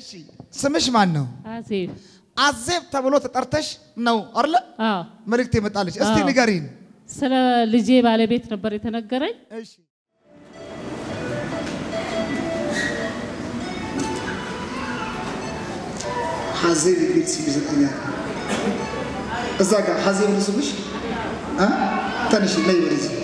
እሺ ስምሽ ማን ነው? አዜብ አዜብ ተብሎ ተጠርተሽ ነው አይደለ? አዎ መልእክት የመጣለች። እስቲ አዎ። ንገሪን። ስለ ልጄ ባለቤት ነበር የተነገረኝ። እሺ ሀዜብ የሚል ስም ይሰጠኛል። እዛ ጋር ሀዜብ ነው ስምሽ? እ? ተነሽ ላይ ወደዚህ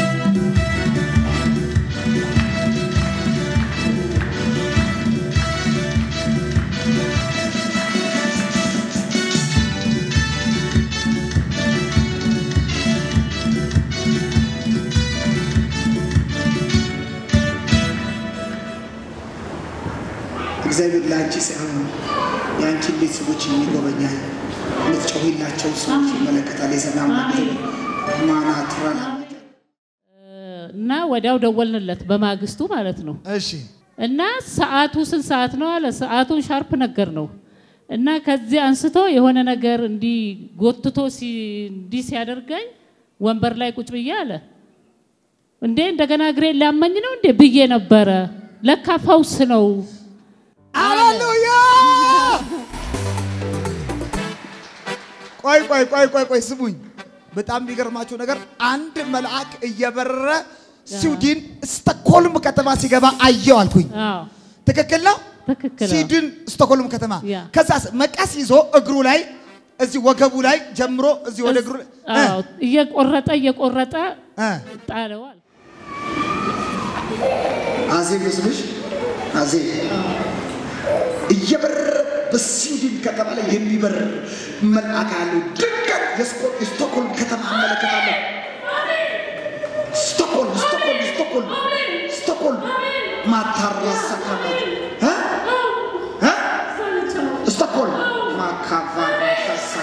እግዚአብሔር ለአንቺ ሳይሆን የአንቺን ቤተሰቦች የሚጎበኛል። የምትጮሂላቸው ሰዎች ይመለከታል። የሰላም ማናትራል እና ወዲያው ደወልንለት በማግስቱ ማለት ነው። እሺ እና ሰዓቱ ስንት ሰዓት ነው አለ። ሰዓቱን ሻርፕ ነገር ነው እና ከዚህ አንስቶ የሆነ ነገር እንዲህ ጎትቶ ሲ- እንዲህ ሲያደርገኝ ወንበር ላይ ቁጭ ብዬ አለ እንዴ እንደገና እግሬ ሊያመኝ ነው እንዴ ብዬ ነበረ። ለካ ፈውስ ነው። ሃሌሉያ! ቆይ ቆይ ቆይ ቆይ ቆይ ስሙኝ። በጣም የሚገርማችሁ ነገር አንድ መልአክ እየበረረ ስዊድን ስቶክሆልም ከተማ ሲገባ አየው አልኩኝ። አዎ ትክክል ነው። ትክክል ነው። ስዊድን ስቶክሆልም ከተማ ያ። ከዛ መቀስ ይዞ እግሩ ላይ እዚህ ወገቡ ላይ ጀምሮ እዚህ ወደ እግሩ እ አዎ እየቆረጠ እየቆረጠ እ ጣለዋል። አዜብ ነው ስምሽ? አዜብ እየበረረ በስዊድን ከተማ ላይ የሚበር መልአክ ያለው ድንገት የስኮ- የስቶክሆልም ከተማ አመለከታለሁ። ስቶክሆልም ስቶክሆልም ስቶክሆልም ስቶክሆልም ማታራሳካላት ስቶክሆልም ማካቫራሳካ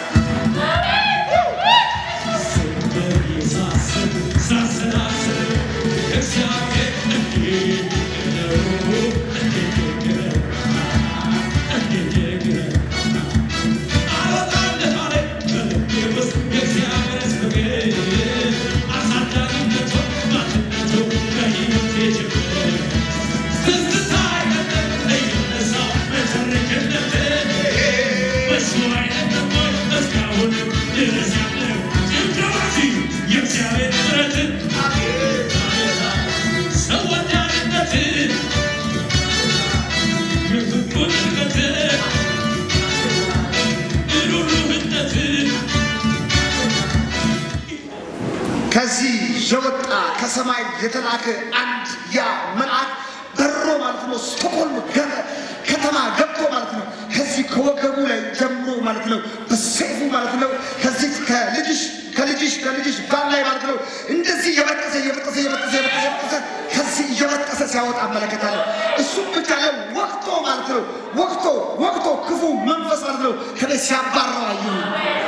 ከዚህ የወጣ ከሰማይ የተላከ አንድ ያ መልአክ በሮ ማለት ነው ስቶክሆልም ገ- ከተማ ገብቶ ማለት ነው ከዚህ ከወገቡ ላይ ጀምሮ ማለት ነው በሰይፉ ማለት ነው ከዚህ ከልጅሽ ከልጅሽ ከልጅሽ ባል ላይ ማለት ነው እንደዚህ እየበጠሰ እየበጠሰ እየበጠሰ እየበጠሰ እየበጠሰ ከዚህ እየበጠሰ ሲያወጣ እመለከታለሁ። እሱም ብቻ ላይ ወቅቶ ማለት ነው ወቅቶ ወቅቶ ክፉ መንፈስ ማለት ነው ከቤት ሲያባረው አየሁ።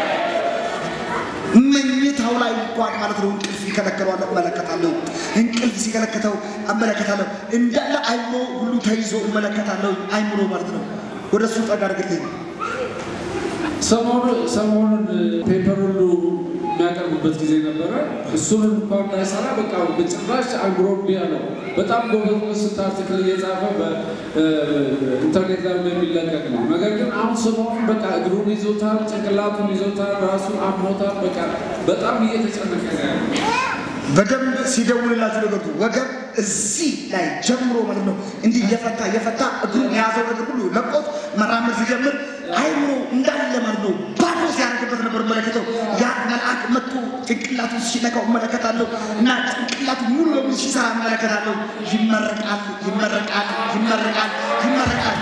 መኝታው ላይ እንኳን ማለት ነው እንቅልፍ ይከለከለዋል እመለከታለሁ። እንቅልፍ ሲከለከተው እመለከታለሁ። እንዳለ አይምሮ ሁሉ ተይዞ እመለከታለሁ። አይምሮ ማለት ነው ወደ እሱ ጠጋ አድርግልኝ። ሰሞኑ ሰሞኑን ፔፐር ሁሉ የሚያቀርቡበት ጊዜ ነበረ። እሱን እንኳን እንዳይሰራ በቃ በጭራሽ አእምሮ እምቢ አለው። በጣም ጎበዝ ስንት አርቲክል እየጻፈ በኢንተርኔት ላይ የሚለቀቅ ነው። ነገር ግን አሁን ሰሞኑን በቃ እግሩን ይዞታል፣ ጭንቅላቱን ይዞታል፣ ራሱን አሞታል። በቃ በጣም እየተጨነቀ ነው ያለው። በደንብ ሲደውልላችሁ ነገርቱ ወገብ እዚህ ላይ ጀምሮ ማለት ነው እንዲህ እየፈታ እየፈታ እግሩን የያዘው ነገር ሁሉ ለቆት መራመድ ሲጀምር አይምሮ እንዳለ ማለት ነው ባዶ ሲያደርግበት ነበር እመለከተው። ያ መልአክ መጥቶ ጭንቅላቱ ሲነካው እመለከታለሁ እና ጭንቅላቱ ሙሉ ለሙሉ ሲሰራ እመለከታለሁ። ይመረቃል፣ ይመረቃል፣ ይመረቃል፣ ይመረቃል።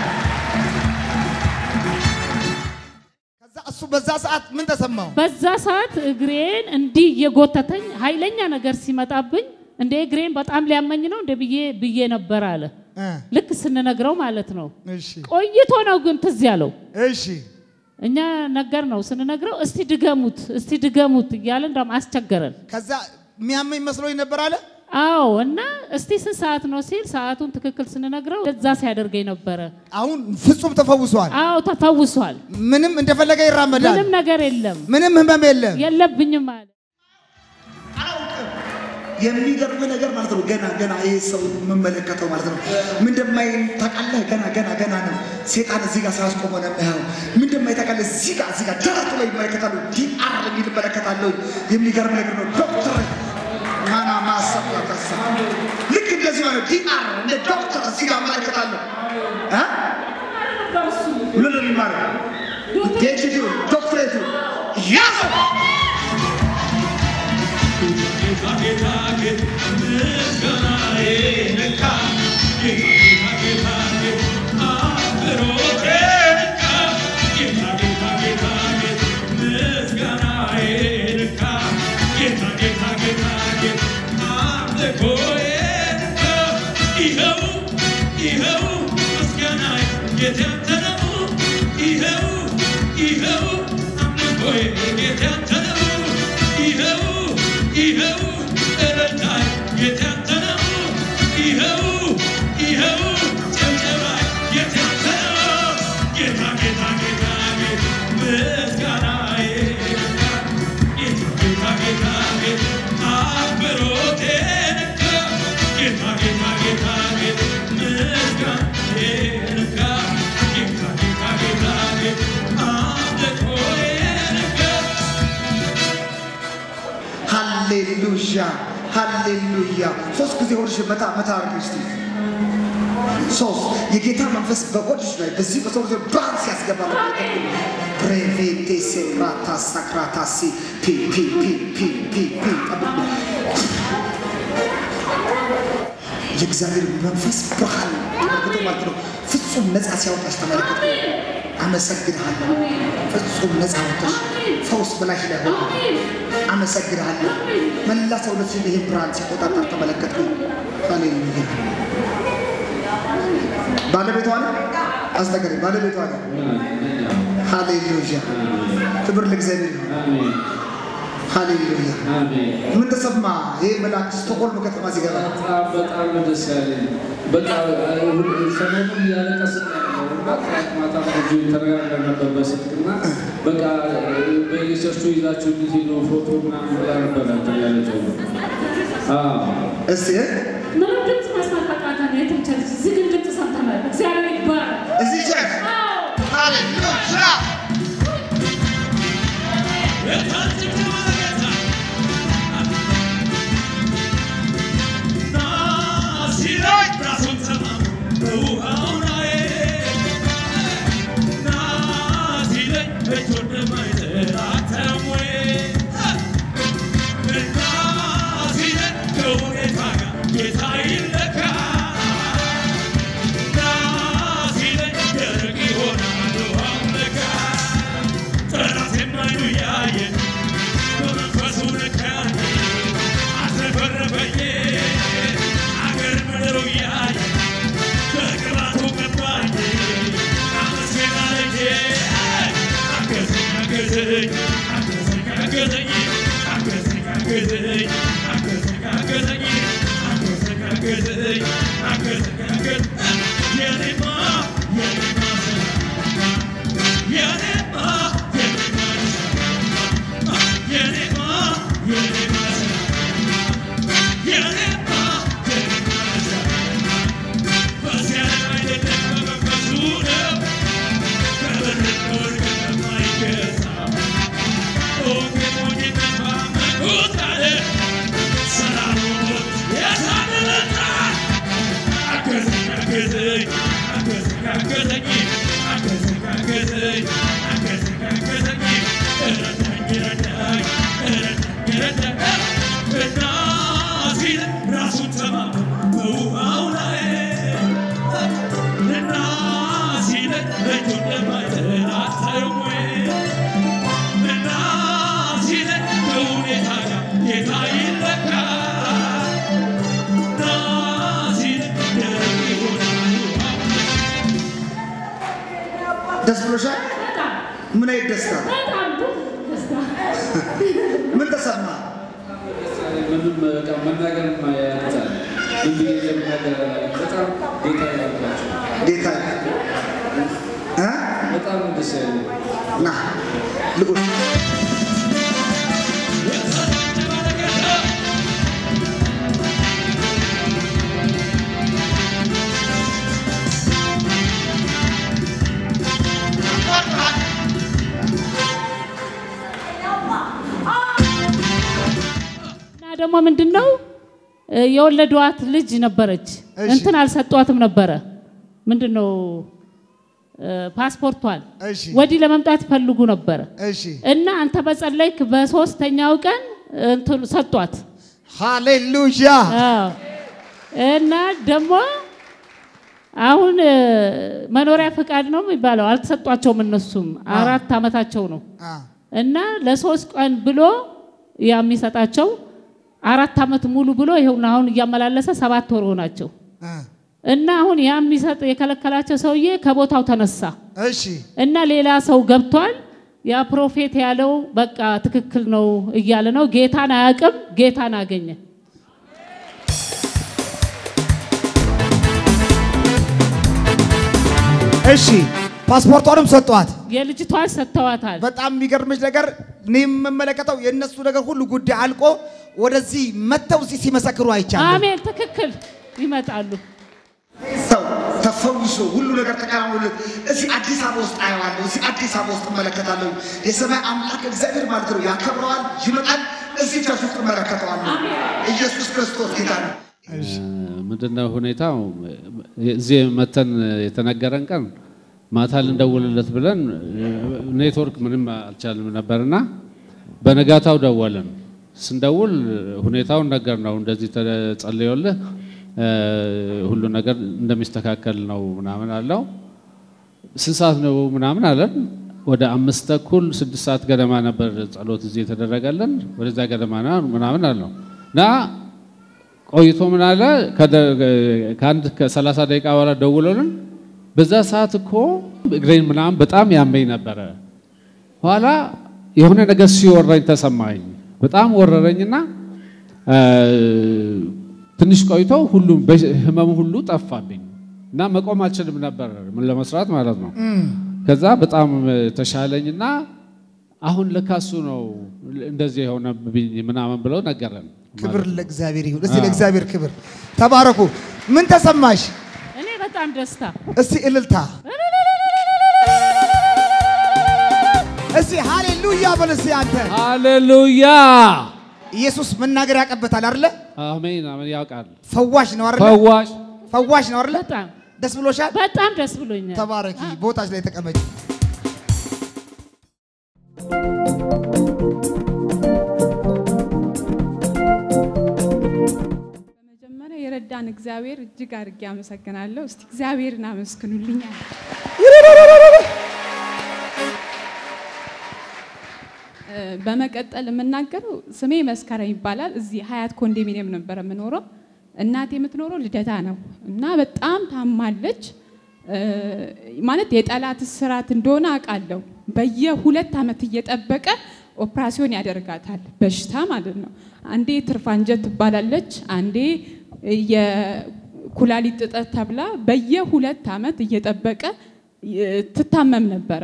ከዛ እሱ በዛ ሰዓት ምን ተሰማው? በዛ ሰዓት እግሬን እንዲህ እየጎተተኝ ኃይለኛ ነገር ሲመጣብኝ እንደ እግሬን በጣም ሊያመኝ ነው እንደ ብዬ ብዬ ነበር አለ። እ ልክ ስንነግረው ማለት ነው። እሺ ቆይቶ ነው ግን ትዝ ያለው። እሺ እኛ ነገር ነው ስንነግረው እስቲ ድገሙት እስቲ ድገሙት እያለ እንዳውም አስቸገረን። ከዛ የሚያመኝ መስሎኝ ነበር አለ። አዎ እና እስቲ ስንት ሰዓት ነው ሲል ሰዓቱን ትክክል ስንነግረው እዛ ሲያደርገኝ ነበረ። አሁን ፍጹም ተፈውሷል። አዎ ተፈውሷል። ምንም እንደፈለገ ይራመዳል። ምንም ነገር የለም ምንም ህመም የለም። የለብኝም አለ። አላውቅም የሚገርም ነገር ማለት ነው። ገና ገና ይሄ ሰው የምመለከተው ማለት ነው ምን እንደማይ ታውቃለህ? ገና ገና ገና ነው። ሴጣን እዚህ ጋር ሳያስቆመው ነው የሚያየው። ምን እንደማይ ታውቃለህ? እዚህ ጋር እዚህ ጋር ደረቱ ላይ ይመለከታሉ። ዲአር የሚል እመለከታለሁ። የሚገርም ነገር ነው። ዶክተር ማና ማሰብ ያተሳ ልክ እንደዚህ ሆነ። ዲአር እንደ ዶክተር እዚህ ጋር እመለከታለሁ። እ ምን ነው የሚማረው? ፒኤችዲ ዶክትሬቱ ያዘው ሃሌሉያ ሃሌሉያ። ሶስት ጊዜ ሆድሽ መታ መታ አድርጊ እስቲ። ሶስት የጌታ መንፈስ በሆድሽ ላይ በዚህ በሰው ልጅ ብርሃን ሲያስገባ ነው። ብሬቬቴ ሴክራታ ሳክራታሲ ፒ ፒ ፒ ፒ ፒ ፒ ጠብቁ። የእግዚአብሔር መንፈስ ብርሃን ተመልክቶ ማለት ነው ፍጹም ነፃ ሲያወጣሽ ተመልክቶ አመሰግንሃለሁ። ፍጹም ነፃ ወጥተሽ ፈውስ በላሽ ላይ ሆነ። አመሰግንሃለሁ። መላ ሰውነትሽን ይህን ብርሃን ሲቆጣጠር ተመለከትኩ። ሃሌሉያ። ባለቤቷ ነው አስነገሪ ባለቤቷ ነው። ሃሌሉያ። ክብር ለእግዚአብሔር ይሁን። ሃሌሉያ። ምን ተሰማ? ይህ መልአክ ስቶኮልም ከተማ ሲገባ በጣም በጣም ነው ደስ ያለኝ። በቃ ሰሞኑን እያለቀስን ነበር እና ትናንት ማታ ልጁ ተነጋግረን ነበር በስልክና በቃ በየቸርቹ ይዛችሁ እንድትሄዱ ፎቶ ምናምን ብላ ነበር እንትን ያለችው። አዎ እስቲ ምንም ድምፅ መስማት አቃተን። የትም ቸርች እዚህ ግን ድምፅ ሰምተናል። እግዚአብሔር ይባረክ። እዚህ ቸርች አዎ ሃሌሉያ ደስ ብሎሻል? በጣም ምን አይነት ደስታ? በጣም ደስታ ምን ተሰማ? ምንም በቃ መናገር ያቅታል። ምን ብዬ እንደምናገር በጣም ጌታ ያላቸው ጌታ እ በጣም ደስ ያለኝ ና ልቁ ደግሞ ምንድን ነው እ፣ የወለዷት ልጅ ነበረች። እሺ። እንትን አልሰጧትም ነበረ ምንድን ነው እ፣ ፓስፖርቷን እሺ ወዲህ ለመምጣት ይፈልጉ ነበረ እሺ እና አንተ በጸለይክ በሶስተኛው ቀን እንትን ሰጧት። ሃሌሉያ አዎ። እና ደግሞ አሁን እ፣ መኖሪያ ፈቃድ ነው የሚባለው አልተሰጧቸውም። እነሱም አራት ዓመታቸው ነው አ እና ለሶስት ቀን ብሎ የሚሰጣቸው አራት ዓመት ሙሉ ብሎ ይኸውና አሁን እያመላለሰ ሰባት ወር ሆናቸው አ እና አሁን ያ የሚሰጥ የከለከላቸው ሰውዬ ከቦታው ተነሳ እሺ እና ሌላ ሰው ገብቷል። ያ ፕሮፌት ያለው በቃ ትክክል ነው እያለ ነው። ጌታን አያውቅም፣ ጌታን አገኘ። እሺ ፓስፖርቷንም ሰጧት። የልጅቷን ሰጥተዋታል። በጣም የሚገርምሽ ነገር እኔ የምመለከተው የእነሱ ነገር ሁሉ ጉዳይ አልቆ ወደዚህ መጥተው እዚህ ሲመሰክሩ አይቻለሁ። አሜን፣ ትክክል ይመጣሉ። ሰው ተፈውሶ ሁሉ ነገር ተከናውኖለት እዚህ አዲስ አበባ ውስጥ አየዋለሁ። እዚህ አዲስ አበባ ውስጥ እመለከታለሁ። የሰማይ አምላክ እግዚአብሔር ማለት ነው ያከብረዋል፣ ይመጣል። እዚህ ቸርች ውስጥ እመለከተዋለሁ። ኢየሱስ ክርስቶስ ጌታ ነው። ምንድነው ሁኔታው? እዚህ መተን የተነገረን ቀን ማታ ልንደውልለት ብለን ኔትወርክ ምንም አልቻልም ነበርና በነጋታው ደወልን። ስንደውል ሁኔታውን ነገር ነው እንደዚህ ተጸልዮልህ ሁሉ ነገር እንደሚስተካከል ነው ምናምን አለው። ስንት ሰዓት ነው ምናምን አለን። ወደ አምስት ተኩል ስድስት ሰዓት ገደማ ነበር ጸሎት እዚህ የተደረገልን። ወደዛ ገደማ ነው ምናምን አለው እና ቆይቶ ምን አለ ከአንድ ከሰላሳ ደቂቃ በኋላ ደውሎልን በዛ ሰዓት እኮ እግሬን ምናምን በጣም ያመኝ ነበረ። ኋላ የሆነ ነገር ሲወረኝ ተሰማኝ። በጣም ወረረኝና ትንሽ ቆይቶ ሁሉም ህመሙ ሁሉ ጠፋብኝ እና መቆም አልችልም ነበር ምን ለመስራት ማለት ነው። ከዛ በጣም ተሻለኝና አሁን ለካሱ ነው እንደዚህ የሆነብኝ ምናምን ብለው ነገረን። ክብር ለእግዚአብሔር ይሁን። እስቲ ለእግዚአብሔር ክብር ተባረኩ። ምን ተሰማሽ? እኔ በጣም ደስታ እስቲ እልልታ፣ እስቲ ሃሌሉያ በል እስቲ አንተ። ሃሌሉያ ኢየሱስ መናገር ያቀበታል አይደለ? አሜን አሜን። ያውቃል ፈዋሽ ነው አይደለ? ፈዋሽ ፈዋሽ ነው አይደለ? በጣም ደስ ብሎሻል? በጣም ደስ ብሎኛል። ተባረኪ። ቦታች ላይ ተቀመጭ። በመጀመሪያ የረዳን እግዚአብሔር እጅግ አድርጌ አመሰግናለሁ። እስቲ እግዚአብሔርን አመስግኑልኛል። በመቀጠል የምናገረው ስሜ መስከረም ይባላል። እዚህ ሀያት ኮንዶሚኒየም ነበር የምኖረው። እናቴ የምትኖረው ልደታ ነው እና በጣም ታማለች። ማለት የጠላት ስራት እንደሆነ አውቃለሁ። በየሁለት ዓመት እየጠበቀ ኦፕራሲዮን ያደርጋታል፣ በሽታ ማለት ነው። አንዴ ትርፍ አንጀት ትባላለች፣ አንዴ የኩላሊት እጥረት ተብላ በየሁለት ዓመት እየጠበቀ ትታመም ነበረ።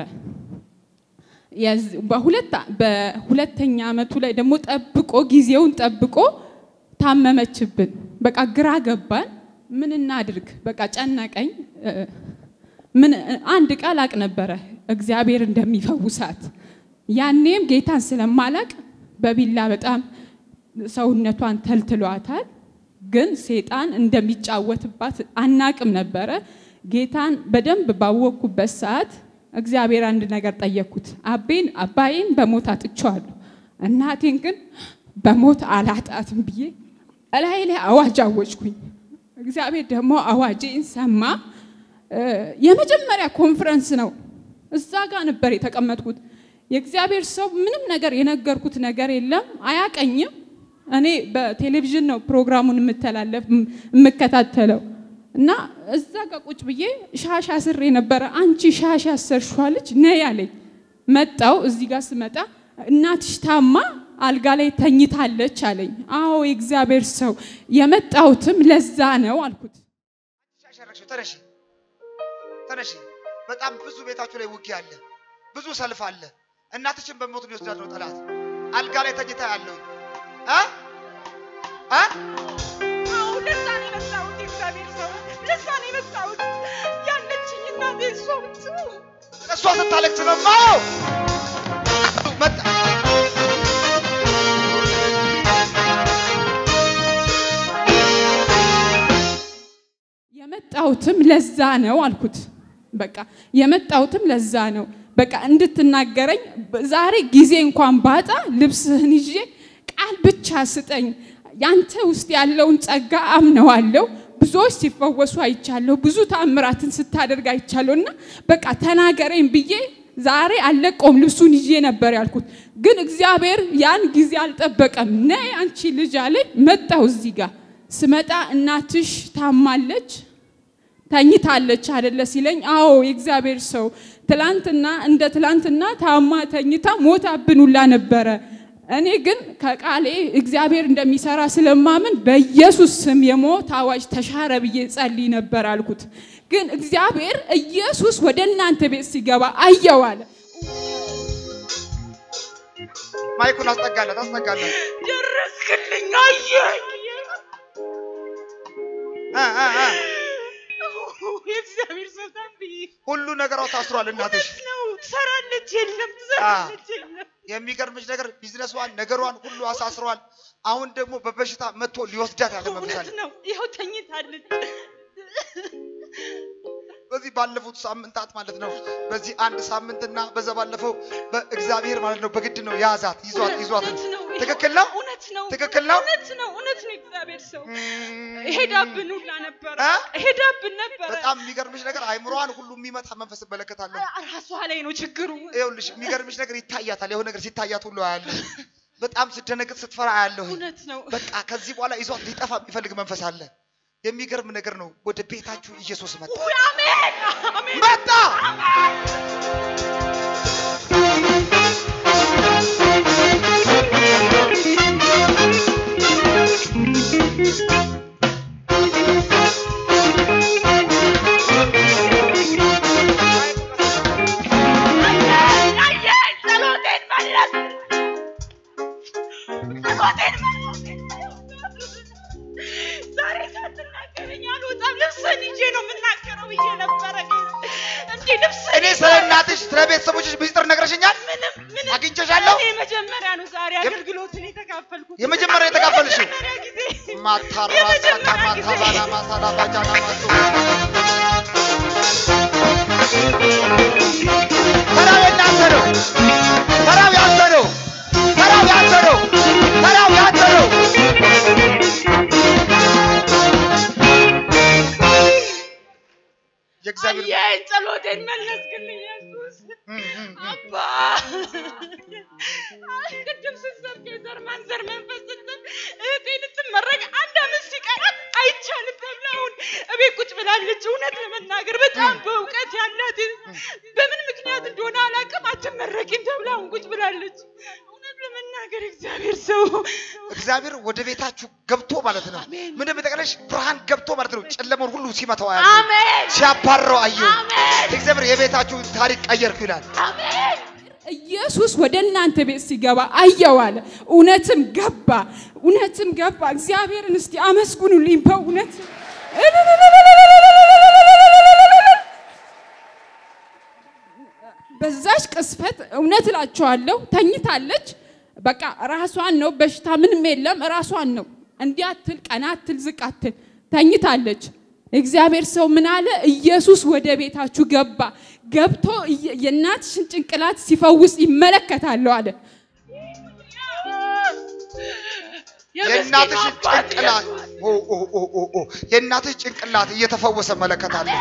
በሁለተኛ ዓመቱ ላይ ደግሞ ጠብቆ ጊዜውን ጠብቆ ታመመችብን። በቃ ግራ ገባን። ምን እናድርግ? በቃ ጨነቀኝ። ምን አንድ ቃል አቅ ነበረ እግዚአብሔር እንደሚፈውሳት። ያኔም ጌታን ስለማላቅ በቢላ በጣም ሰውነቷን ተልትሏታል። ግን ሴጣን እንደሚጫወትባት አናቅም ነበረ። ጌታን በደንብ ባወቅኩበት ሰዓት እግዚአብሔር አንድ ነገር ጠየቅኩት። አቤን አባዬን በሞት አጥቼዋለሁ፣ እናቴን ግን በሞት አላጣትም ብዬ እላይ ላይ አዋጅ አወጅኩኝ። እግዚአብሔር ደግሞ አዋጄን ሰማ። የመጀመሪያ ኮንፈረንስ ነው። እዛ ጋር ነበር የተቀመጥኩት። የእግዚአብሔር ሰው ምንም ነገር የነገርኩት ነገር የለም፣ አያቀኝም። እኔ በቴሌቪዥን ነው ፕሮግራሙን የምተላለፍ የምከታተለው እና እዛ ጋር ቁጭ ብዬ ሻሽ አስሬ ነበረ። አንቺ ሻሽ ያሰርሽዋለች ነይ አለኝ። መጣው እዚህ ጋር ስመጣ እናትሽ ታማ አልጋ ላይ ተኝታለች አለኝ። አዎ የእግዚአብሔር ሰው የመጣሁትም ለዛ ነው አልኩት። ሻሸረግሽው ተነሺ፣ ተነሺ። በጣም ብዙ ቤታችሁ ላይ ውጊያ አለ፣ ብዙ ሰልፍ አለ። እናትሽን በሞት ሊወስዳት ነው ጠላት። አልጋ ላይ ተኝታ ያለው እ እ አዎ ለዛ ነው የመጣሁት። የእግዚአብሔር ሰው ለዛ ነው የመጣሁት። ያለችኝ እናቴ እሷ ብቻ እሷ ስታለቅስ ነው የማየው። መጣ የመጣሁትም ለዛ ነው አልኩት። በቃ የመጣሁትም ለዛ ነው በቃ እንድትናገረኝ ዛሬ ጊዜ እንኳን ባጣ ልብስህን ይዤ ቃል ብቻ ስጠኝ። ያንተ ውስጥ ያለውን ጸጋ አምነዋለሁ። ብዙዎች ሲፈወሱ አይቻለሁ። ብዙ ታምራትን ስታደርግ አይቻለሁ። እና በቃ ተናገረኝ ብዬ ዛሬ አልለቀውም ልብሱን ይዤ ነበር ያልኩት። ግን እግዚአብሔር ያን ጊዜ አልጠበቀም። ነይ አንቺ ልጅ አለኝ። መጣሁ እዚህ ጋር ስመጣ እናትሽ ታማለች ተኝታለች አደለ ሲለኝ፣ አዎ የእግዚአብሔር ሰው ትላንትና እንደ ትላንትና ታማ ተኝታ ሞታብን ሁላ ነበረ። እኔ ግን ከቃሌ እግዚአብሔር እንደሚሰራ ስለማምን በኢየሱስ ስም የሞት አዋጅ ተሻረ ብዬ ጸልይ ነበር አልኩት። ግን እግዚአብሔር ኢየሱስ ወደ እናንተ ቤት ሲገባ አየው አለ። ማይኩን አስጠጋለት አስጠጋለት። ደረስክልኝ አየኝ እ እ እ የእግዚአብሔር ሰው ታምብዬ ሁሉ ነገሯ ታስሯል። እናትሽ እውነት ነው ትሰራለች የለም ትሰራለች የለም የሚገርምሽ ነገር ቢዝነሷን ነገሯን ሁሉ አሳስሯል። አሁን ደግሞ በበሽታ መጥቶ ሊወስዳት ያለ መንፈስ አለ። እውነት ነው ይኸው ተኝታለች በዚህ ባለፉት ሳምንታት ማለት ነው። በዚህ አንድ ሳምንትና በዛ ባለፈው በእግዚአብሔር ማለት ነው በግድ ነው ያዛት ይዟት ይዟት እውነት ነው ይኸው ትክክል ነው እውነት ነው ትክክል ነው። እውነት ነው እውነት ነው እግዚአብሔር ሰው እም፣ ሄዳብን ሁላ ነበረ እ? ሄዳብን ነበረ በጣም የሚገርምሽ ነገር አይምሮዋን ሁሉ የሚመታ መንፈስ እመለከታለሁ። ራሷ ላይ ነው ችግሩ ይኸውልሽ የሚገርምሽ ነገር ይታያታል። የሆነ ነገር ሲታያት ሁሉ አያለሁ። በጣም ስትደነግጥ ስትፈራ አያለሁ። እውነት ነው በቃ ከዚህ በኋላ ይዟት ሊጠፋ የሚፈልግ መንፈስ አለ። የሚገርም ነገር ነው። ወደ ቤታችሁ ኢየሱስ መጣ ውይ፣ አሜን አሜን መጣ። አየኝ አየኝ ጸሎቴን መለስ ጸሎቴን መለስ ዛሬ ሳትናገረኝ አልወጣም ልብስህን ይዤ ነው የምናገረው ብዬ ነበረ ግን እንዲህ ልብስህን እኔ ስለ እናትሽ ስለ ቤተሰቦችሽ ምስጢር ነግረሽኛል። ምንም ምንም አግኝቼሻለሁ። እኔ የመጀመሪያ ነው ዛሬ አገልግሎትን የተካፈልኩት የመጀመሪያ የተካፈልሽው? የመጀመሪያ ጊዜ ማታራሳ የመጀመሪያ ጊዜ ማታባላ ማሳላ ባጃና ማቱ ተራው የእናንተ ነው። ተራው ያንተ ነው። ተራው ያንተ ነው። ተራው ያንተ ነው። የእግዚአብሔር አየኝ ጸሎቴን መለስክልኝ ኢየሱስ እም፣ እም፣ እም። አባ ቅድም ስትሰብክ የዘር ማንዘር መንፈስ ስትል እህቴ ልትመረቅ አንድ አመት ሲቀራት አይቻልም ተብላ አሁን እቤት ቁጭ ብላለች። እውነት ለመናገር በጣም በእውቀት ያላት በምን ምክንያት እንደሆነ አላውቅም፣ አትመረቂም ተብላ አሁን ቁጭ ብላለች። እውነት ለመናገር እግዚአብሔር ሰው እግዚአብሔር ወደ ቤታችሁ ገብቶ ማለት ነው። አሜን። ምንም የጠቀለሽ ብርሃን ገብቶ ማለት ነው። ጨለመውን ሁሉ ሲመታው አያለሁ፣ አሜን ሲያባረው አየሁ። አሜን እግዚአብሔር የቤታችሁን ታሪክ ቀየርኩ ይላል። አሜን ኢየሱስ ወደ እናንተ ቤት ሲገባ አየው አለ። እውነትም ገባ፣ እውነትም ገባ። እግዚአብሔርን እስቲ አመስግኑልኝ በእውነት በዛች ቅስፈት እውነት እላቸዋለሁ ተኝታለች። በቃ ራሷን ነው፣ በሽታ ምንም የለም፣ ራሷን ነው። እንዲህ አትል፣ ቀና አትል፣ ዝቅ አትል፣ ተኝታለች። እግዚአብሔር ሰው ምን አለ? ኢየሱስ ወደ ቤታችሁ ገባ። ገብቶ እየ- የእናትሽን ጭንቅላት ሲፈውስ ይመለከታለሁ አለ። የእናትሽ ጭንቅላት ኦ ኦ ኦ ኦ ኦ የእናትሽ ጭንቅላት እየተፈወሰ መለከታለሁ።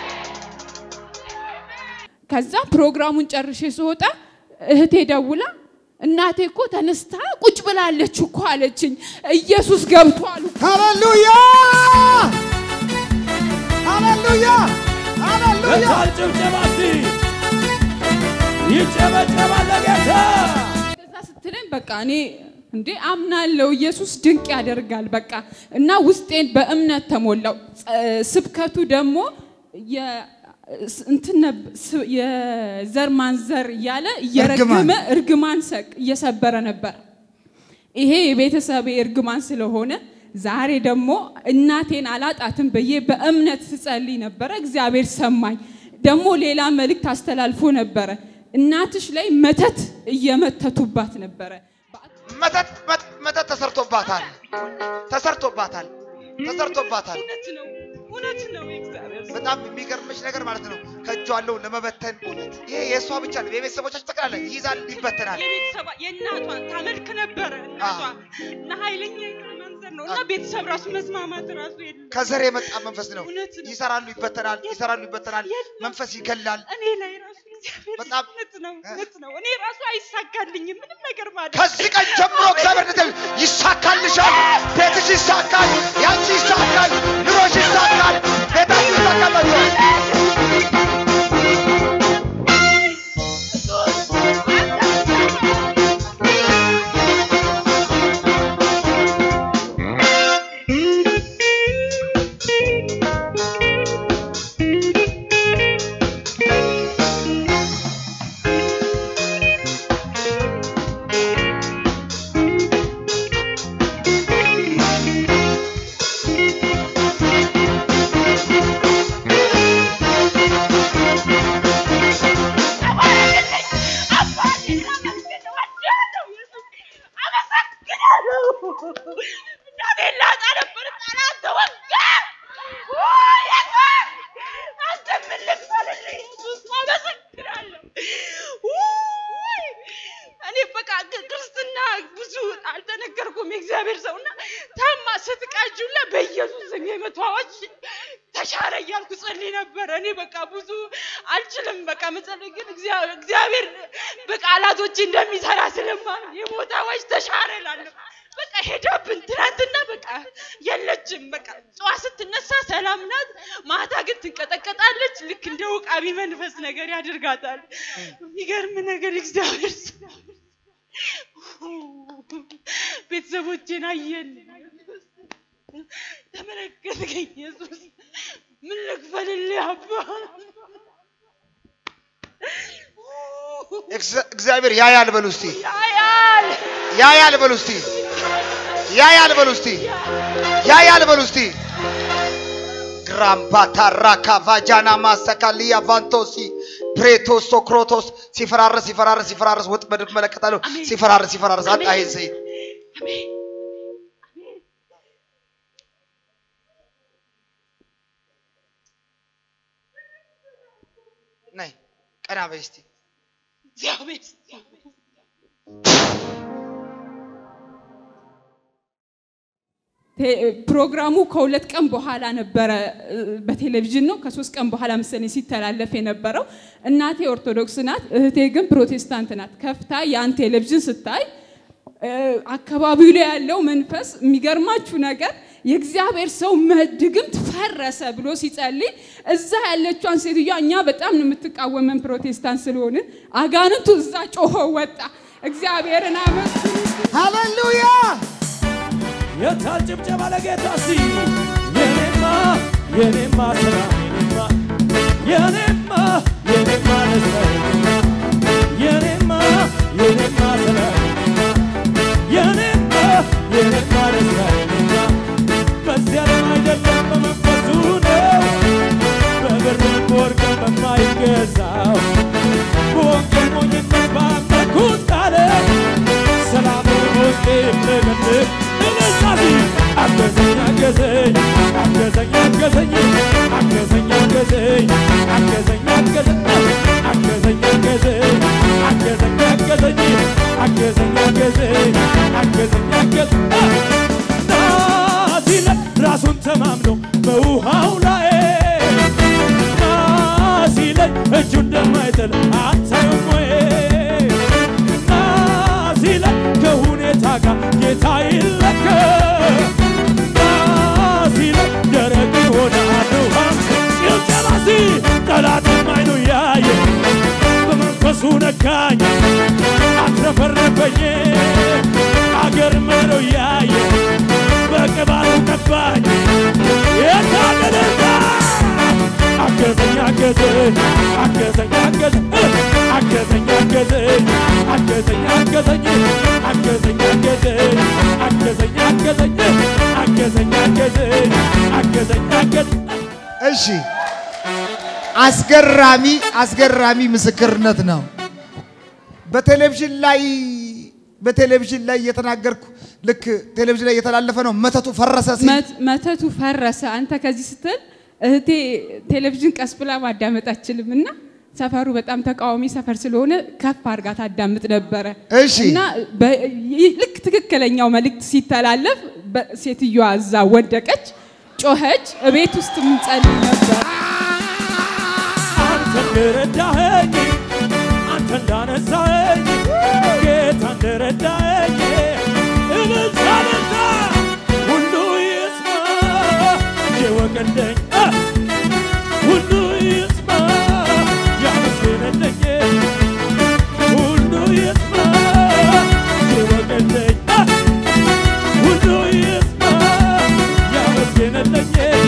ከዛ ፕሮግራሙን ጨርሼ ስወጣ እህቴ ደውላ እናቴ እኮ ተነስታ ቁጭ ብላለች እኮ አለችኝ። ኢየሱስ ገብቷል። ሃሌሉያ ሃሌሉያ ሃሌሉያ በታል ጭብጨባ እስቲ ይጨበጨባል ለጌታ እንደዛ ስትለኝ በቃ እኔ እንዴ አምናለሁ ኢየሱስ ድንቅ ያደርጋል። በቃ እና ውስጤን በእምነት ተሞላው። ጸ- ስብከቱ ደግሞ የ- ስ- እንትን ነብ- ስ- የዘር ማንዘር እያለ እየረገመ እርግማን ሰቅ- እየሰበረ ነበር። ይሄ የቤተሰቤ እርግማን ስለሆነ ዛሬ ደግሞ እናቴን አላጣትም ብዬ በእምነት ስጸልይ ነበረ። እግዚአብሔር ሰማኝ። ደግሞ ሌላ መልእክት አስተላልፎ ነበረ። እናትሽ ላይ መተት እየመተቱባት ነበረ። መተት መት- መተት ተሰርቶባታል ተሰርቶባታል ተሰርቶባታል። እውነት ነው እውነት ነው የእግዚአብሔር ሰው። በጣም የሚገርምሽ ነገር ማለት ነው ከእጇ ያለው ለመበተን ይሄ የእሷ ብቻ ነው። የቤተሰቦቻችን ጠቅላላ ይይዛል፣ ይበተናል። የቤተሰባ የእናቷን ታመልክ ነበረ እናቷ እና ኃይለኛ የሆነ መንዘር ነው እና ቤተሰብ ራሱ መስማማት ራሱ የለም። ከዘር የመጣ መንፈስ ነው። እውነት ነው። ይሰራሉ፣ ይበተናል፣ ይሰራሉ፣ ይበተናል። የለም። መንፈስ ይገላል። እኔ ላይ ራሱ እግዚአብሔር በጣም- እውነት ነው እውነት ነው። እኔ ራሱ አይሳካልኝም ምንም ነገር ማለት ከዚህ ቀን ጀምሮ እግዚአብሔር እንደዚህ ይሳካልሻል። ቤትሽ ይሳካል፣ ያንቺ ይሳካል፣ ኑሮሽ ይሳካል፣ ቤታችሁ ይሳካላችኋል። እናቴን ላጣ ነበር ጠላት ተወጋ። የት አንተ ምን ልክፈልልህ? ኢየሱስ አመሰግናለሁ። ውይ! እኔ በቃ ክ- ክርስትና ብዙ አልተነገርኩም። የእግዚአብሔር ሰውና ታማ ስትቃጁላ በኢየሱስ ስም የመቶ አዋጅ ተሻረ እያልኩ ጸልይ ነበረ። እኔ በቃ ብዙ አልችልም። በቃ መጸለይ ግን እግዚአ- እግዚአብሔር በቃላቶች እንደሚሰራ ስለማምን የሞት አዋጅ ተሻረ እላለሁ። በቃ ሄዳብን ትናንትና በቃ የለችም። በቃ ጠዋት ስትነሳ ሰላም ናት፣ ማታ ግን ትንቀጠቀጣለች። ልክ እንደ ውቃቢ መንፈስ ነገር ያደርጋታል። የሚገርም ነገር እግዚአብሔር ሰው። ቤተሰቦቼን አየን፣ ተመለከትከኝ ኢየሱስ። ምን ልክፈልልህ አባ? እግዚ- እግዚአብሔር ያያል በሉ እስቲ፣ ያያል ያያል በሉ እስቲ፣ ያያል በሉ እስቲ፣ ያያል በሉ እስቲ። ግራምባታ ራካ ቫጃና ማሰካሊያ ቫንቶሲ ብሬቶስ ሶክሮቶስ ሲፈራረስ ሲፈራረስ ሲፈራረስ ወጥመድ እመለከታለሁ። አሜን። ሲፈራረስ ሲፈራረስ አጣ ይሄን ዘይት አሜን። ነይ ቀና በይ እስቲ። እግዚአብሔር ቴ- ፕሮግራሙ ከሁለት ቀን በኋላ ነበረ እ፣ በቴሌቪዥን ነው ከሶስት ቀን በኋላ መሰለኝ ሲተላለፍ የነበረው። እናቴ ኦርቶዶክስ ናት፣ እህቴ ግን ፕሮቴስታንት ናት። ከፍታ ያን ቴሌቪዥን ስታይ እ፣ አካባቢው ላይ ያለው መንፈስ የሚገርማችሁ ነገር የእግዚአብሔር ሰው መድግምት ፈረሰ ብሎ ሲጸልይ እዛ ያለችዋን ሴትዮዋ እኛ በጣም ነው የምትቃወመን ፕሮቴስታንት ስለሆንን አጋንንቱ እዛ ጮሆ ወጣ። እግዚአብሔርን አመስግኑ። ሃሌሉያ! የታል ጭብጨባ ለጌታ እስቲ የኔማ የኔማ ስራ የኔማ የኔማ የኔማ ደስታ የኔማ የኔማ ስራ የኔማ የኔማ ደስታ በዚያ ዓለም አይደለም በመንፈሱ ነው በብርም በወርቅም በማይገዛው በወንጌል ሞኝነት ባመንኩት ቃል ሰላም በውስጤ የሚለቀልቅ እነዛዚ አገዘኝ አገዘኝ አገዘኝ አገዘኝ አገዘኝ አገዘኝ አገዘኝ አገዘኝ አገዘኝ አገዘኝ አገዘኝ አገዘኝ አገዘኝ አገዘኝ አገዘኝ አገዘኝ ናዚለ ራሱን ተማምኖ በውሃው ላይ ናሲለኝ እጁ እንደማይጥል አታዩም ወይ? ናሲለኝ ከሁኔታ ጋር ጌታ ይለከ ናሲለኝ ደረቅ ይሆናል ውሃ ጭብጨባሲ ጠላትም አይኑ ያየ በመንፈሱ ነካኝ አትረፈረፈኝ አገር መሮ ያየ በቅባቱ ቀባኝ የታደለታ አገዘኝ አገዘኝ አገዘኝ አገዘኝ አገዘኝ አገዘኝ አገዘኝ አገዘኝ አገዘኝ አገዘኝ አገዘኝ አገዘኝ አገዘኝ አገዘኝ አገዘኝ አገዘኝ እሺ፣ አስገራሚ አስገራሚ ምስክርነት ነው። በቴሌቪዥን ላይ በቴሌቪዥን ላይ እየተናገርኩ ልክ ቴሌቪዥን ላይ እየተላለፈ ነው። መተቱ ፈረሰ ሲል መት- መተቱ ፈረሰ። አንተ ከዚህ ስትል እህቴ ቴሌቪዥን ቀስ ብላ ማዳመጥ አትችልም እና ሰፈሩ በጣም ተቃዋሚ ሰፈር ስለሆነ ከፍ አድርጋ ታዳምጥ ነበረ እሺ። እና በ- ይ- ልክ ትክክለኛው መልእክት ሲተላለፍ በ- ሴትዮዋ እዛ ወደቀች፣ ጮኸች። እቤት ውስጥ ምንጸልይ ነበር። አንተ እንደረዳኸኝ አንተ እንዳነሳኸኝ ጌታ እንደረዳኸኝ እብልታ በልታ ሁሉ ይስማ የወገለኝ አ! ሁሉ ይስማ ያመስግንልኝ ሁሉ ይስማ የወገለኝ አ! ሁሉ ይስማ ያመስግንልኝ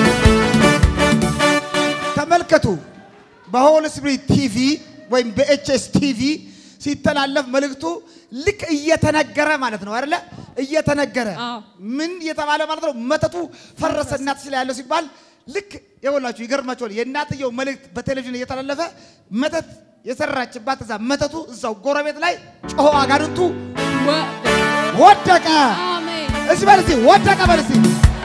ተመልከቱ። በሆል ስፕሪት ቲቪ ወይም በኤችኤስ ቲቪ ሲተላለፍ መልእክቱ ልክ እየተነገረ ማለት ነው አይደለ? እየተነገረ አዎ። ምን እየተባለ ማለት ነው? መተቱ ፈረሰ እናት ስለ ያለው ሲባል ልክ የወላችሁ ይገርማችኋል። የእናትየው መልእክት በቴሌቪዥን እየተላለፈ መተት የሰራችባት እዛ መተቱ እዛው ጎረቤት ላይ ጮሆ አጋንንቱ ወ- ወደቀ። አሜን እስቲ በል እስቲ ወደቀ በል እስቲ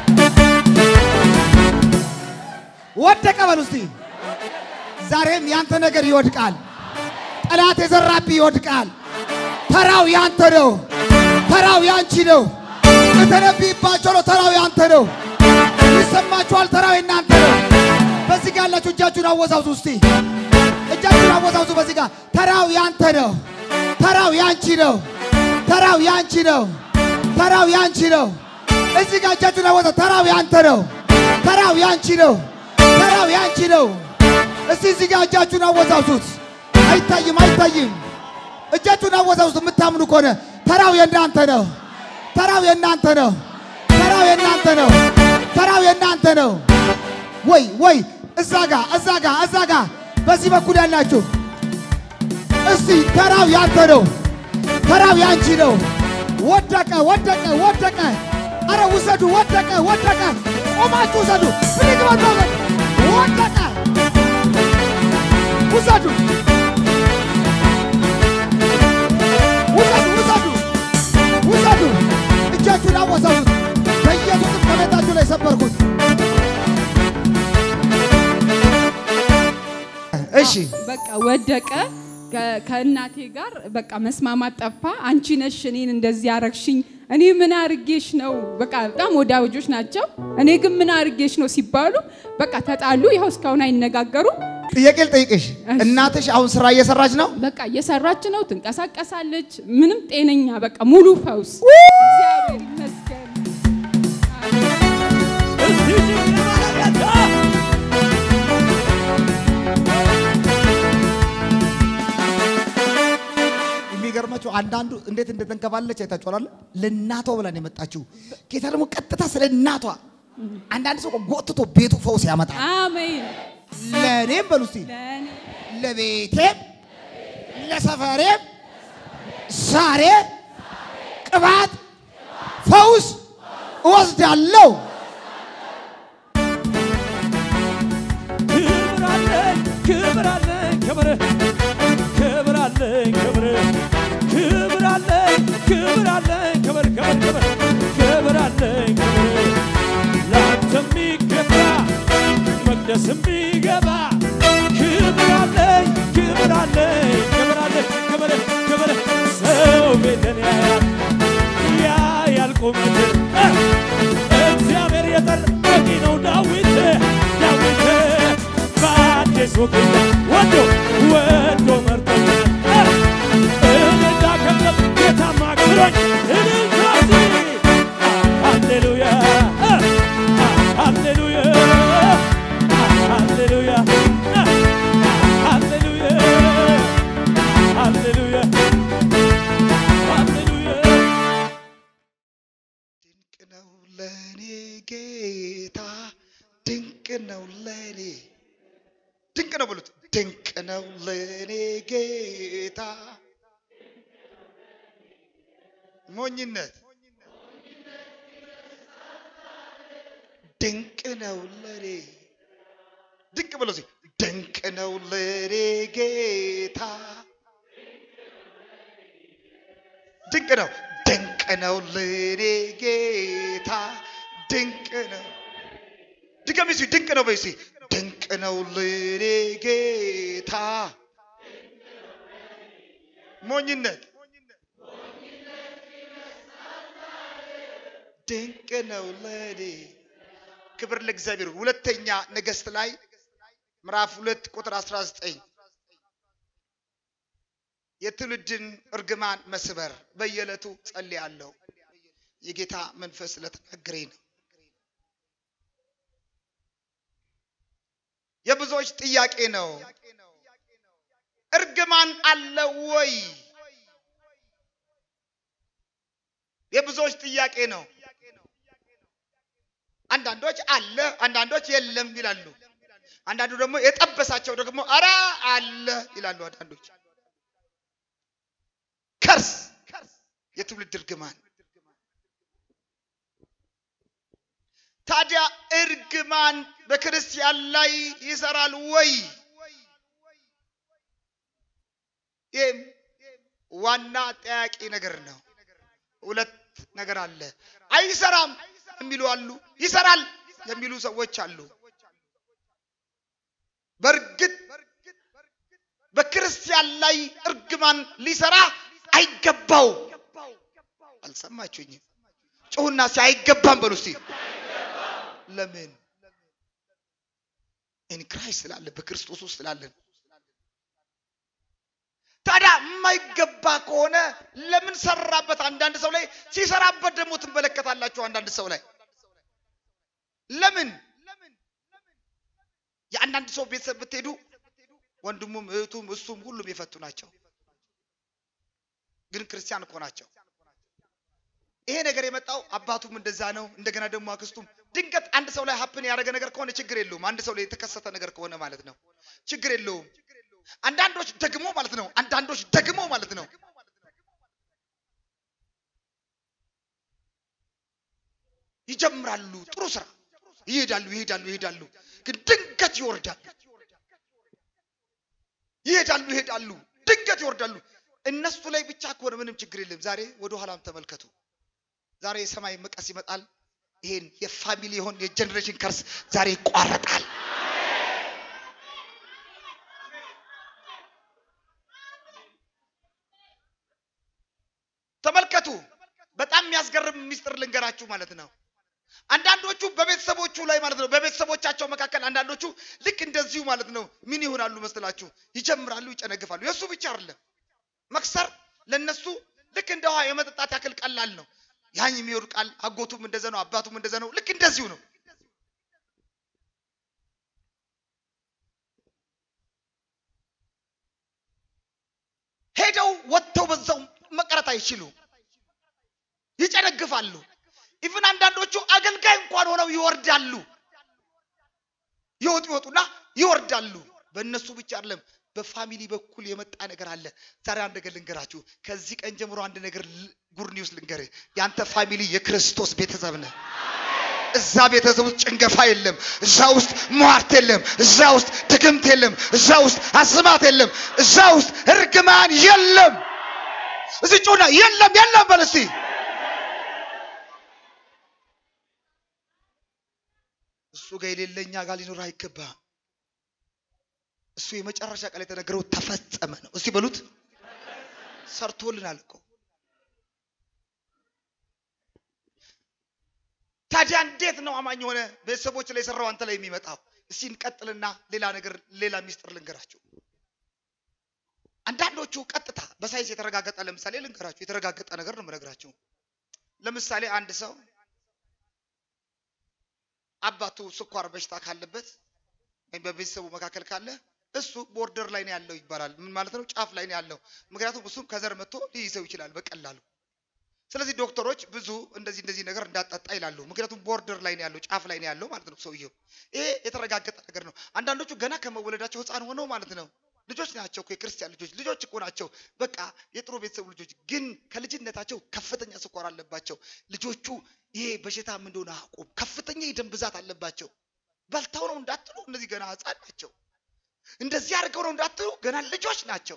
ወደቀ በል እስቲ። ዛሬም ያንተ ነገር ይወድቃል። ጠላት የዘራብህ ይወድቃል። ተራው ያንተ ነው። ተራው ያንቺ ነው። የተነብይባቸው ነው። ተራው ያንተ ነው። ይሰማችኋል? ተራው የናንተ ነው። በዚህ ጋር ያላችሁ እጃችሁን አወዛውዙ እስቲ እጃችሁን አወዛውዙ። በዚህ ጋር ተራው ያንተ ነው። ተራው ያንቺ ነው። ተራው ያንቺ ነው። ተራው ያንቺ ነው። እዚህ ጋር እጃችሁን አወዛ። ተራው ያንተ ነው። ተራው ያንቺ ነው። ተራው ያንቺ ነው። እስቲ እዚህ ጋር እጃችሁን አወዛውዙት። አይታይም፣ አይታይም። እጃችሁን አወዛውዙት። የምታምኑ ከሆነ ተራው የእናንተ ነው። ተራው የእናንተ ነው። ተራው የእናንተ ነው። ተራው የእናንተ ነው። ወይ ወይ እዛ ጋ እዛ ጋ እዛ ጋ በዚህ በኩል ያላችሁ እስቲ ተራው ያንተ ነው። ተራው ያንቺ ነው። ወደቀ ወደቀ ወደቀ። አረ ውሰዱ። ወደቀ ወደቀ። ቆማችሁ ውሰዱ። ብድግ በሉ ወገን። ወደቀ። ውሰዱ ውሰዱ ውሰዱ ውሰዱ። እጃችሁን አወሳዱት። በኢየሱስም ከቤታችሁ ላይ ሰበርኩት። እሺ በቃ ወደቀ። ከ- ከእናቴ ጋር በቃ መስማማት ጠፋ። አንቺ ነሽ እኔን እንደዚህ ያረግሽኝ፣ እኔ ምን አርጌሽ ነው? በቃ በጣም ወዳጆች ናቸው። እኔ ግን ምን አርጌሽ ነው ሲባሉ በቃ ተጣሉ። ይኸው እስካሁን አይነጋገሩም። ጥያቄ ልጠይቅሽ። እናትሽ አሁን ስራ እየሰራች ነው? በቃ እየሰራች ነው፣ ትንቀሳቀሳለች። ምንም ጤነኛ በቃ ሙሉ ፈውስ። እግዚአብሔር ይመስገን። እስቲ ጭብጨባ ለጌታ! የሚገርማችሁ አንዳንዱ እንዴት እንደተንከባለች አይታችኋል። ለእናቷ ብላን የመጣችው ጌታ ደግሞ ቀጥታ ስለ እናቷ አንዳንድ ሰው ጎትቶ ቤቱ ፈውስ ያመጣል። አሜን። ለእኔም በሉ እስቲ ለእኔ ለቤቴም ለሰፈሬም ዛሬ ቅባት ፈውስ እወስዳለሁ። ክብር አለኝ ክብር አለኝ ክብር ክብር አለኝ ክብር ክብር አለኝ ክብር አለኝ ክብር ክብር ክብር ክብር አለኝ ክብር ላንተ የሚገባ መቅደስ የሚገባ ክብር አለኝ ክብር አለኝ ክብር አለኝ ክብር ክብር ሰው ቤትን ያያል ያያል ቁመትን እግዚአብሔር የጠራ በቂ ነው ዳዊት ዳዊት በአዲሱ ኪዳን ወዶ ወዶ መርጦኛል እኔ እንዳከብረው ጌታማ አክብሮኝ እልልታሲ ሃሌሉያ ሃሌሉያ ሃሌሉያ ሃሌሉያ ሃሌሉያ ሃሌሉያ ድንቅ ነው ለኔ ጌታ ድንቅ ነው ለኔ ድንቅ ነው ብሉት ድንቅ ነው ለኔ ጌታ ሞኝነት ድንቅ ነው ለኔ ድንቅ ብሎ ሲ ድንቅ ነው ለኔ ጌታ ድንቅ ነው ድንቅ ነው ለኔ ጌታ ድንቅ ነው ድገሚ ሲ ድንቅ ነው በይ ሲ ነው ለኔ ጌታ ሞኝነት ድንቅ ነው ለኔ ክብር ለእግዚአብሔር ይሁን። ሁለተኛ ነገሥት ላይ ምዕራፍ ሁለት ቁጥር 19 የትውልድን እርግማን መስበር በየዕለቱ ጸልያለሁ። የጌታ መንፈስ ስለተናገረኝ ነው። የብዙዎች ጥያቄ ነው። እርግማን አለ ወይ? የብዙዎች ጥያቄ ነው። አንዳንዶች አለ፣ አንዳንዶች የለም ይላሉ። አንዳንዱ ደግሞ የጠበሳቸው ደግሞ አረ አለ ይላሉ። አንዳንዶች ከርስ የትውልድ እርግማን። ታዲያ እርግማን በክርስቲያን ላይ ይሰራል ወይ? ይህም ዋና ጠያቂ ነገር ነው። ሁለት ነገር አለ። አይሰራም የሚሉ አሉ፣ ይሰራል የሚሉ ሰዎች አሉ። በእርግጥ በክርስቲያን ላይ እርግማን ሊሰራ አይገባው። አልሰማችሁኝም? ጩሁና ሲ አይገባም በሉ እስቲ። ለምን? ኢን ክራይስት ስላለ በክርስቶስ ውስጥ ስላለን። ታዲያ የማይገባ ከሆነ ለምን ሰራበት? አንዳንድ ሰው ላይ ሲሰራበት ደግሞ ትመለከታላችሁ። አንዳንድ ሰው ላይ ለምን የአንዳንድ ሰው ቤተሰብ ብትሄዱ ወንድሙም እህቱም እሱም ሁሉም የፈቱ ናቸው፣ ግን ክርስቲያን እኮ ናቸው። ይሄ ነገር የመጣው አባቱም እንደዛ ነው። እንደገና ደግሞ አክስቱም ድንገት አንድ ሰው ላይ ሀፕን ያደረገ ነገር ከሆነ ችግር የለውም። አንድ ሰው ላይ የተከሰተ ነገር ከሆነ ማለት ነው ችግር የለውም። አንዳንዶች ደግሞ ማለት ነው አንዳንዶች ደግሞ ማለት ነው ይጀምራሉ ጥሩ ስራ ይሄዳሉ ይሄዳሉ ይሄዳሉ፣ ግን ድንገት ይወርዳሉ። ይሄዳሉ ይሄዳሉ፣ ድንገት ይወርዳሉ። እነሱ ላይ ብቻ ከሆነ ምንም ችግር የለም። ዛሬ ወደ ኋላም ተመልከቱ። ዛሬ የሰማይ መቀስ ይመጣል። ይሄን የፋሚሊ የሆን የጀኔሬሽን ከርስ ዛሬ ይቋረጣል። ተመልከቱ። በጣም የሚያስገርም ሚስጥር ልንገራችሁ ማለት ነው። አንዳንዶቹ በቤተሰቦቹ ላይ ማለት ነው በቤተሰቦቻቸው መካከል አንዳንዶቹ ልክ እንደዚሁ ማለት ነው ምን ይሆናሉ መስላችሁ? ይጀምራሉ፣ ይጨነግፋሉ። የእሱ ብቻ አይደለም መክሰር ለነሱ ልክ እንደ ውሃ የመጠጣት ያክል ቀላል ነው። ያኝ የሚወድቃል፣ አጎቱም እንደዛ ነው፣ አባቱም እንደዛ ነው። ልክ እንደዚሁ ነው። ሄደው ወጥተው በዛው መቅረት አይችሉ፣ ይጨነግፋሉ። ኢቭን አንዳንዶቹ አገልጋይ እንኳን ሆነው ይወርዳሉ። ይወጡ ይወጡና ይወርዳሉ። በእነሱ ብቻ አይደለም በፋሚሊ በኩል የመጣ ነገር አለ። ዛሬ አንድ ነገር ልንገራችሁ። ከዚህ ቀን ጀምሮ አንድ ነገር ጉድ ኒውስ ልንገርህ። ያንተ ፋሚሊ የክርስቶስ ቤተሰብ ነህ። እዛ ቤተሰብ ውስጥ ጭንገፋ የለም። እዛ ውስጥ ሟርት የለም። እዛ ውስጥ ድግምት የለም። እዛ ውስጥ አስማት የለም። እዛ ውስጥ እርግማን የለም። እዚህ ጩና የለም የለም በል እስቲ እሱ ጋር የሌለ እኛ ጋር ሊኖር አይገባም። እሱ የመጨረሻ ቃል የተነገረው ተፈጸመ ነው። እስቲ በሉት ሰርቶልናል እኮ። ታዲያ እንዴት ነው አማኝ የሆነ ቤተሰቦች ላይ የሰራው አንተ ላይ የሚመጣው? እስቲ እንቀጥልና ሌላ ነገር ሌላ ሚስጥር ልንገራችሁ። አንዳንዶቹ ቀጥታ በሳይንስ የተረጋገጠ ለምሳሌ ልንገራችሁ፣ የተረጋገጠ ነገር ነው የምነግራችሁ። ለምሳሌ አንድ ሰው አባቱ ስኳር በሽታ ካለበት ወይም በቤተሰቡ መካከል ካለ እሱ ቦርደር ላይ ነው ያለው ይባላል። ምን ማለት ነው? ጫፍ ላይ ነው ያለው። ምክንያቱም እሱም ከዘር መጥቶ ሊይዘው ይችላል በቀላሉ። ስለዚህ ዶክተሮች ብዙ እንደዚህ እንደዚህ ነገር እንዳጠጣ ይላሉ። ምክንያቱም ቦርደር ላይ ነው ያለው፣ ጫፍ ላይ ነው ያለው ማለት ነው ሰውየው። ይሄ የተረጋገጠ ነገር ነው። አንዳንዶቹ ገና ከመወለዳቸው ሕፃን ሆነው ማለት ነው ልጆች ናቸው እኮ የክርስቲያን ልጆች ልጆች እኮ ናቸው። በቃ የጥሩ ቤተሰቡ ልጆች ግን ከልጅነታቸው ከፍተኛ ስኳር አለባቸው። ልጆቹ ይሄ በሽታ ምን እንደሆነ አያውቁም። ከፍተኛ የደም ብዛት አለባቸው። በልተው ነው እንዳትሉ፣ እነዚህ ገና ሕፃን ናቸው። እንደዚህ አድርገው ነው እንዳትሉ፣ ገና ልጆች ናቸው።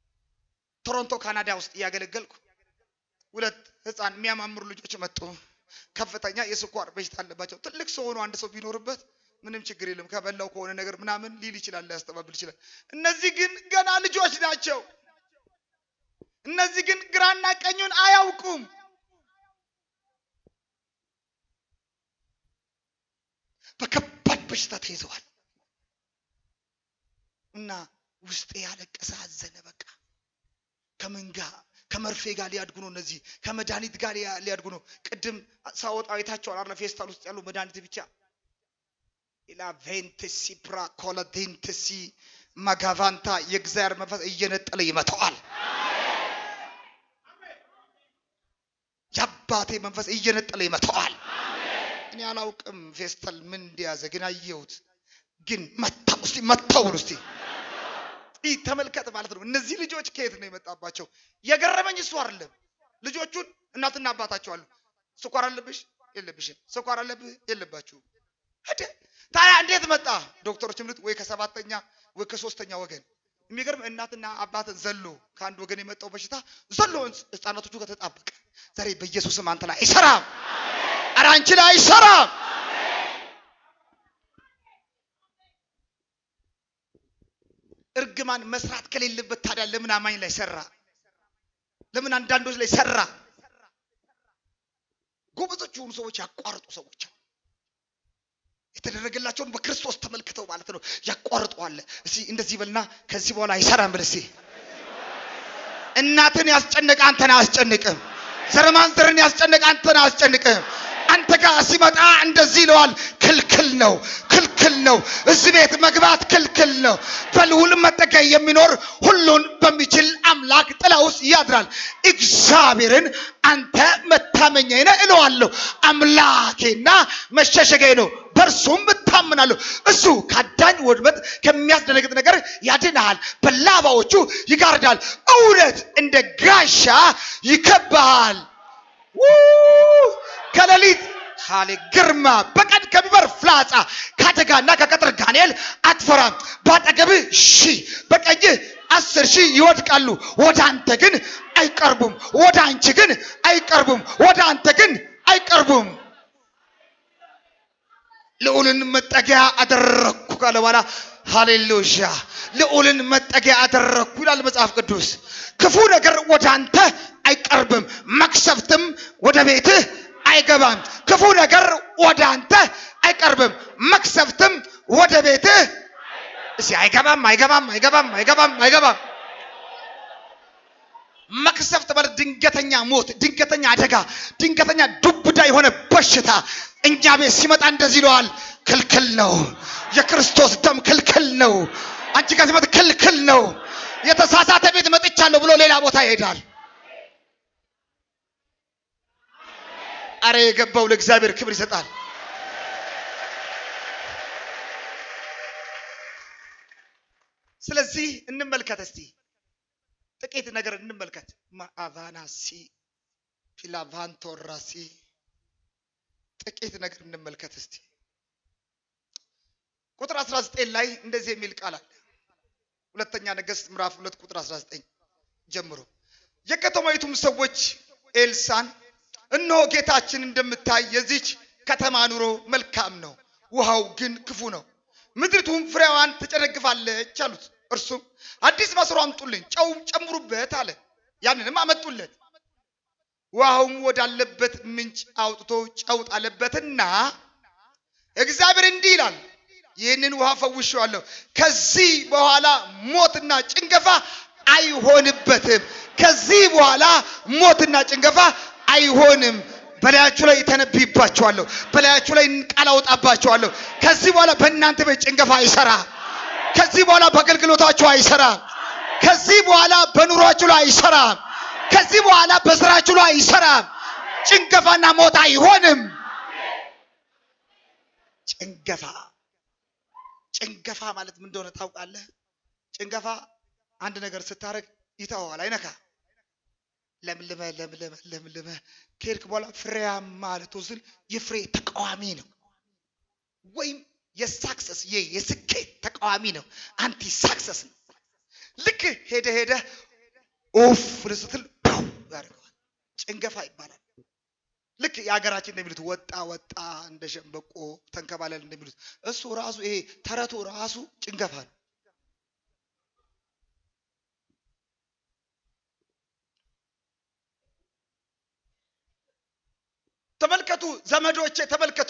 ቶሮንቶ ካናዳ ውስጥ እያገለገልኩ ሁለት ህፃን የሚያማምሩ ልጆች መጡ። ከፍተኛ የስኳር በሽታ አለባቸው። ትልቅ ሰው ሆኖ አንድ ሰው ቢኖርበት ምንም ችግር የለም። ከበላው ከሆነ ነገር ምናምን ሊል ይችላል፣ ሊያስተባብል ይችላል። እነዚህ ግን ገና ልጆች ናቸው። እነዚህ ግን ግራና ቀኙን አያውቁም። በከባድ በሽታ ተይዘዋል እና ውስጤ ያለቀሰ አዘነ። በቃ ከምን ጋር ከመርፌ ጋር ሊያድጉ ነው። እነዚህ ከመድኃኒት ጋር ሊያ- ሊያድጉ ነው። ቅድም ሳወጣ አይታቸዋል አለ ፌስታል ውስጥ ያለው መድኃኒት ብቻ ኢላቬንትሲ ፕራኮለዴንትሲ ማጋቫንታ የእግዚአብሔር መንፈስ እየነጠለ ይመተዋል። የአባቴ መንፈስ እየነጠለ ይመተዋል። እኔ አላውቅም ፌስታል ምን እንደያዘ ግን አየሁት። ግን መታው እስቲ መታው ብሎ እስቲ ይህ ተመልከት ማለት ነው። እነዚህ ልጆች ከየት ነው የመጣባቸው? የገረመኝ እሱ አይደለም። ልጆቹን እናትና አባታቸው አሉ። ስኳር አለብሽ የለብሽም፣ ስኳር አለብህ የለባችሁም። ሄደ ታዲያ እንዴት መጣ? ዶክተሮች ምልት ወይ ከሰባተኛ ወይ ከሶስተኛ ወገን። የሚገርም እናትና አባትን ዘሎ ከአንድ ወገን የመጣው በሽታ ዘሎ ህፃናቶቹ ከተጣበቀ ዛሬ በኢየሱስም አንተ ላይ አይሰራም። ኧረ አንቺ ላይ አይሰራም። እርግማን መስራት ከሌለበት ታዲያ ለምን አማኝ ላይ ሰራ? ለምን አንዳንዶች ላይ ሰራ? ጎበዞች የሆኑ ሰዎች ያቋርጡ ሰዎች አሉ። የተደረገላቸውን በክርስቶስ ተመልክተው ማለት ነው ያቋርጠዋል። እስቲ እንደዚህ በልና ከዚህ በኋላ አይሰራም ብል እስቲ እናትን ያስጨነቀ አንተን አያስጨንቅም። ዘረማንዘርን ያስጨነቀ አንተን አያስጨንቅም። አንተ ጋር ሲመጣ እንደዚህ ይለዋል፣ ክልክል ነው፣ ክልክል ነው። እዚህ ቤት መግባት ክልክል ነው። በልዑል መጠጊያ የሚኖር ሁሉን በሚችል አምላክ ጥላ ውስጥ ያድራል። እግዚአብሔርን አንተ መታመኛዬ ነህ እለዋለሁ። አምላኬና መሸሸጊያዬ ነው፣ በእርሱም እታምናለሁ። እሱ ከአዳኝ ወድመት ከሚያስደነግጥ ነገር ያድንሃል፣ በላባዎቹ ይጋርዳል። እውነት እንደ ጋሻ ይከብሃል። ው- ከሌሊት ካሌ ግርማ በቀን ከሚበር ፍላጻ ከአደጋና ከቀጥር ጋኔል አትፈራም። በአጠገብህ ሺህ በቀኝህ አስር ሺህ ይወድቃሉ፣ ወደ አንተ ግን አይቀርቡም። ወደ አንቺ ግን አይቀርቡም። ወደ አንተ ግን አይቀርቡም። ልዑልን መጠጊያ አደረግኩ ካለ በኋላ ሃሌሉያ ልዑልን መጠጊያ አደረግኩ ይላል መጽሐፍ ቅዱስ። ክፉ ነገር ወደ አንተ አይቀርብም፣ መቅሰፍትም ወደ ቤትህ አይገባም። ክፉ ነገር ወደ አንተ አይቀርብም፣ መቅሰፍትም ወደ ቤትህ እስኪ አይገባም፣ አይገባም፣ አይገባም፣ አይገባም፣ አይገባም። መቅሰፍት ማለት ድንገተኛ ሞት፣ ድንገተኛ አደጋ፣ ድንገተኛ ዱብዳ የሆነ በሽታ እኛ ቤት ሲመጣ እንደዚህ ይለዋል፣ ክልክል ነው። የክርስቶስ ደም ክልክል ነው። አንቺ ጋር ሲመጣ ክልክል ነው። የተሳሳተ ቤት መጥቻለሁ ብሎ ሌላ ቦታ ይሄዳል። አረ የገባው ለእግዚአብሔር ክብር ይሰጣል። ስለዚህ እንመልከት እስቲ ጥቂት ነገር እንመልከት። ማአቫናሲ ፊላቫንቶራሲ ጥቂት ነገር እንመልከት እስቲ። ቁጥር 19 ላይ እንደዚህ የሚል ቃል አለ። ሁለተኛ ነገሥት ምዕራፍ 2 ቁጥር 19 ጀምሮ የከተማይቱም ሰዎች ኤልሳን እነሆ ጌታችን እንደምታይ የዚች ከተማ ኑሮ መልካም ነው፣ ውሃው ግን ክፉ ነው፣ ምድሪቱም ፍሬዋን ትጨነግፋለች አሉት። እርሱም አዲስ መስሮ አምጡልኝ፣ ጨውም ጨምሩበት አለ። ያንንም አመጡለት። ውሃውም ወዳለበት ምንጭ አውጥቶ ጨው ጣለበትና እግዚአብሔር እንዲህ ይላል፣ ይህንን ውሃ ፈውሼዋለሁ፣ ከዚህ በኋላ ሞትና ጭንገፋ አይሆንበትም። ከዚህ በኋላ ሞትና ጭንገፋ አይሆንም። በላያችሁ ላይ ተነብይባችኋለሁ፣ በላያችሁ ላይ ቃል አወጣባችኋለሁ። ከዚህ በኋላ በእናንተ ቤት ጭንገፋ አይሰራም። ከዚህ በኋላ በአገልግሎታችሁ አይሰራም። ከዚህ በኋላ በኑሯችሁ ላይ አይሰራም። ከዚህ በኋላ በስራችሁ ላይ አይሰራም። ጭንገፋና ሞት አይሆንም። ጭንገፋ ጭንገፋ ማለት ምን እንደሆነ ታውቃለህ? ጭንገፋ አንድ ነገር ስታደርግ ይተዋል፣ አይነካ ለምልመ ለምልመ ለምልመ ከሄድክ በኋላ ፍሬያማ ልትወስን የፍሬ ተቃዋሚ ነው፣ ወይም የሳክሰስ የስኬት ተቃዋሚ ነው። አንቲ ሳክሰስ ነው። ልክ ሄደ ሄደ ኦፍ ስትል ው ያደርገዋል። ጭንገፋ ይባላል። ልክ የሀገራችን እንደሚሉት ወጣ ወጣ እንደ ሸምበቆ ተንከባለል እንደሚሉት እሱ ራሱ ይሄ ተረቱ ራሱ ጭንገፋ ነው። ተመልከቱ ዘመዶቼ፣ ተመልከቱ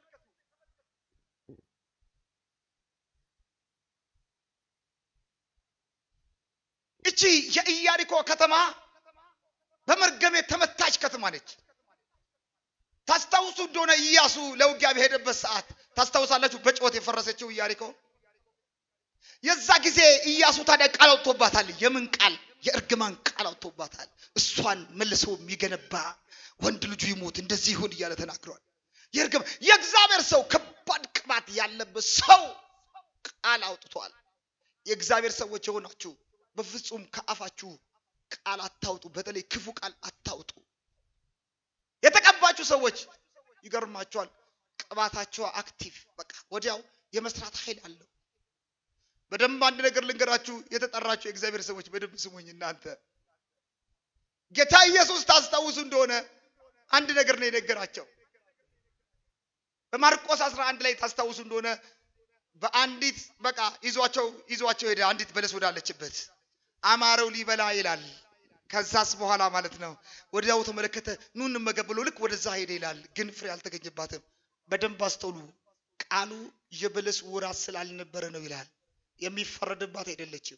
እቺ የኢያሪኮ ከተማ በመርገም የተመታች ከተማ ነች። ታስታውሱ እንደሆነ ኢያሱ ለውጊያ በሄደበት ሰዓት ታስታውሳላችሁ፣ በጩኸት የፈረሰችው ኢያሪኮ። የዛ ጊዜ ኢያሱ ታዲያ ቃል አውጥቶባታል። የምን ቃል? የእርግማን ቃል አውጥቶባታል። እሷን መልሶ የሚገነባ ወንድ ልጁ ይሞት እንደዚህ ይሁን እያለ ተናግሯል። የእርግማ የእግዚአብሔር ሰው ከባድ ቅባት ያለበት ሰው ቃል አውጥቷል። የእግዚአብሔር ሰዎች የሆናችሁ በፍጹም ከአፋችሁ ቃል አታውጡ። በተለይ ክፉ ቃል አታውጡ። የተቀባችሁ ሰዎች ይገርማቸዋል። ቅባታቸው አክቲቭ በቃ ወዲያው የመስራት ኃይል አለው። በደንብ አንድ ነገር ልንገራችሁ፣ የተጠራችሁ የእግዚአብሔር ሰዎች በደንብ ስሙኝ። እናንተ ጌታ ኢየሱስ ታስታውሱ እንደሆነ አንድ ነገር ነው የነገራቸው። በማርቆስ 11 ላይ ታስታውሱ እንደሆነ በአንዲት በቃ ይዟቸው ይዟቸው ሄደ። አንዲት በለስ ወዳለችበት አማረው ሊበላ ይላል። ከዛስ በኋላ ማለት ነው ወዲያው ተመለከተ፣ ኑ እንመገብ ብሎ ልክ ወደዛ ሄደ ይላል። ግን ፍሬ አልተገኘባትም። በደንብ አስተውሉ። ቃሉ የበለስ ወራት ስላልነበረ ነው ይላል። የሚፈረድባት አይደለችም።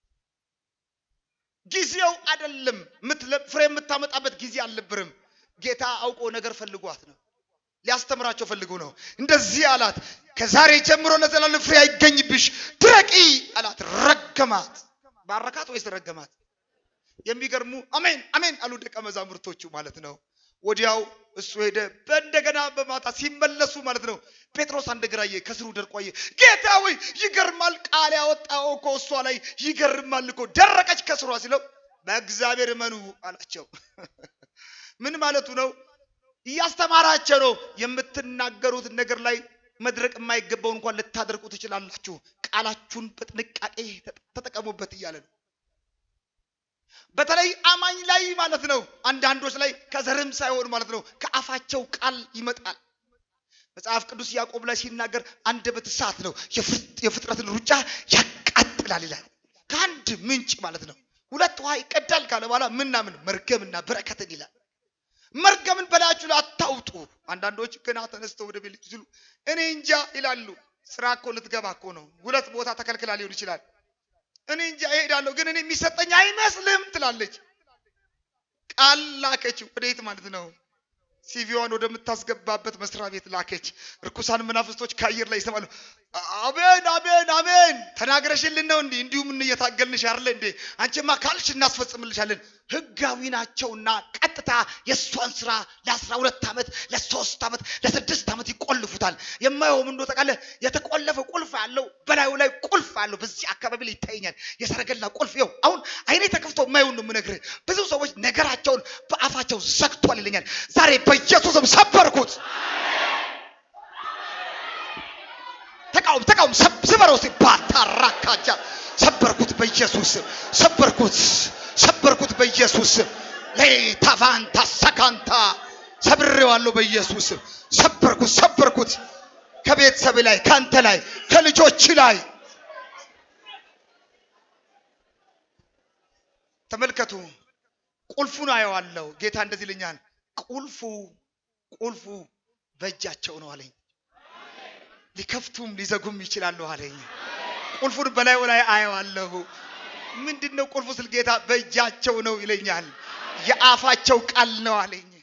ጊዜው አይደለም። ምትለ- ፍሬ የምታመጣበት ጊዜ አልነበረም። ጌታ አውቆ ነገር ፈልጓት ነው ሊያስተምራቸው ፈልጎ ነው። እንደዚህ አላት፣ ከዛሬ ጀምሮ ለዘላለም ፍሬ አይገኝብሽ፣ ድረቂ አላት። ረገማት። ባረካት ወይስ ረገማት? የሚገርሙ አሜን አሜን አሉ ደቀ መዛሙርቶቹ ማለት ነው። ወዲያው እሱ ሄደ። በእንደገና በማታ ሲመለሱ ማለት ነው ጴጥሮስ አንድ እግር አየ፣ ከስሩ ደርቆ አየ። ጌታ ሆይ ይገርማል፣ ቃል ያወጣው እኮ እሷ ላይ ይገርማል እኮ ደረቀች ከስሯ ሲለው በእግዚአብሔር እመኑ አላቸው። ምን ማለቱ ነው? እያስተማራቸው ነው። የምትናገሩት ነገር ላይ መድረቅ የማይገባው እንኳን ልታደርቁ ትችላላችሁ። ቃላችሁን በጥንቃቄ ተጠቀሙበት እያለ ነው። በተለይ አማኝ ላይ ማለት ነው። አንዳንዶች ላይ ከዘርም ሳይሆን ማለት ነው ከአፋቸው ቃል ይመጣል። መጽሐፍ ቅዱስ ያዕቆብ ላይ ሲናገር አንደበት እሳት ነው፣ የፍጥ- የፍጥረትን ሩጫ ያቃጥላል ይላል። ከአንድ ምንጭ ማለት ነው ሁለት ውሃ ይቀዳል ካለ በኋላ ምናምን መርገምና በረከትን ይላል። መርገምን በላያችሁ ላይ አታውጡ። አንዳንዶች ገና ተነስተው ወደ ቤት ሲሉ እኔ እንጃ ይላሉ። ስራ እኮ ልትገባ እኮ ነው። ሁለት ቦታ ተከልክላ ሊሆን ይችላል። እኔ እንጃ እሄዳለሁ፣ ግን እኔ የሚሰጠኝ አይመስልም ትላለች። ቃል ላከች። ወዴት ማለት ነው? ሲቪዋን ወደምታስገባበት መስሪያ ቤት ላከች። እርኩሳን መናፍስቶች ከአየር ላይ ይሰማሉ። አሜን አሜን አሜን ተናግረሽልን ነው እንዲህ እንዲሁም እየታገልንሽ አይደለ እንዴ? አንቺማ ካልሽ እናስፈጽምልሻለን። ህጋዊ ናቸውና ቀጥታ የእሷን ስራ ለአስራ ሁለት ዓመት ለሶስት ዓመት ለስድስት ዓመት ይቆልፉታል። የማየውም እንዶ ጠቃለ የተቆለፈ ቁልፍ አለው በላዩ ላይ ቁልፍ አለው። በዚህ አካባቢ ላይ ይታየኛል የሰረገላ ቁልፍ። ይኸው አሁን አይኔ ተከፍቶ የማየውን ነው የምነግርህ። ብዙ ሰዎች ነገራቸውን በአፋቸው ዘግቷል ይለኛል። ዛሬ በኢየሱስም ሰበርኩት። ተቃውም ተቃውም ሰብ- ስበረው ሲባታራካጃ ሰበርኩት በኢየሱስ ስም ሰበርኩት ሰበርኩት በኢየሱስ ስም ሌታቫንታ ሰካንታ ሰብሬዋለሁ በኢየሱስ ስም ሰበርኩት ሰበርኩት ከቤተሰብ ላይ ከአንተ ላይ ከልጆች ላይ ተመልከቱ ቁልፉን አየዋለሁ ጌታ እንደዚህ ይለኛል ቁልፉ ቁልፉ በእጃቸው ነው አለኝ ሊከፍቱም ሊዘጉም ይችላሉ አለኝ። ቁልፉን በላዩ ላይ አየዋለሁ። ምንድን ነው ቁልፉ ስል ጌታ በእጃቸው ነው ይለኛል። የአፋቸው ቃል ነው አለኝ።